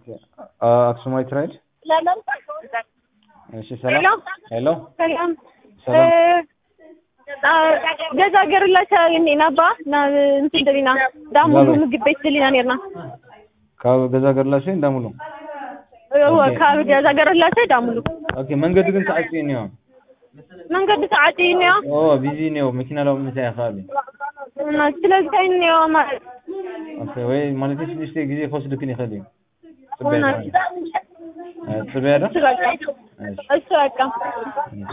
ኦኬ አ- አክሱማይት ራይድ እሺ ሰላም ሄሎ ሰላም ሰላም ገዛ ገርላቻ የኔና ባ ና እንትን ደሊና ዳሙሉ ዛሬ? ምግብ ቤት ደሊና ኔርና ካብ ገዛ ገርላሽ እንዳሙሉ ካብ ገዛ ገርላቻ ዳሙሉ ኦኬ መንገዱ ግን ተዓፅዩ እኒኦ መንገዲ ሰዓት እኒዮ ኦ ቢዚ እኒኦ መኪና ለው ምንታይ ከባቢ ስለዚ እኒዮ ማለት ኦኬ ወይ ማለት ሽዱሽተ ግዜ ክወስድክን ይኽእል እዩ እውነት ፅበያ እ ፅበያ ዶ እሱ በቃ እሺ እሱ በቃ እሺ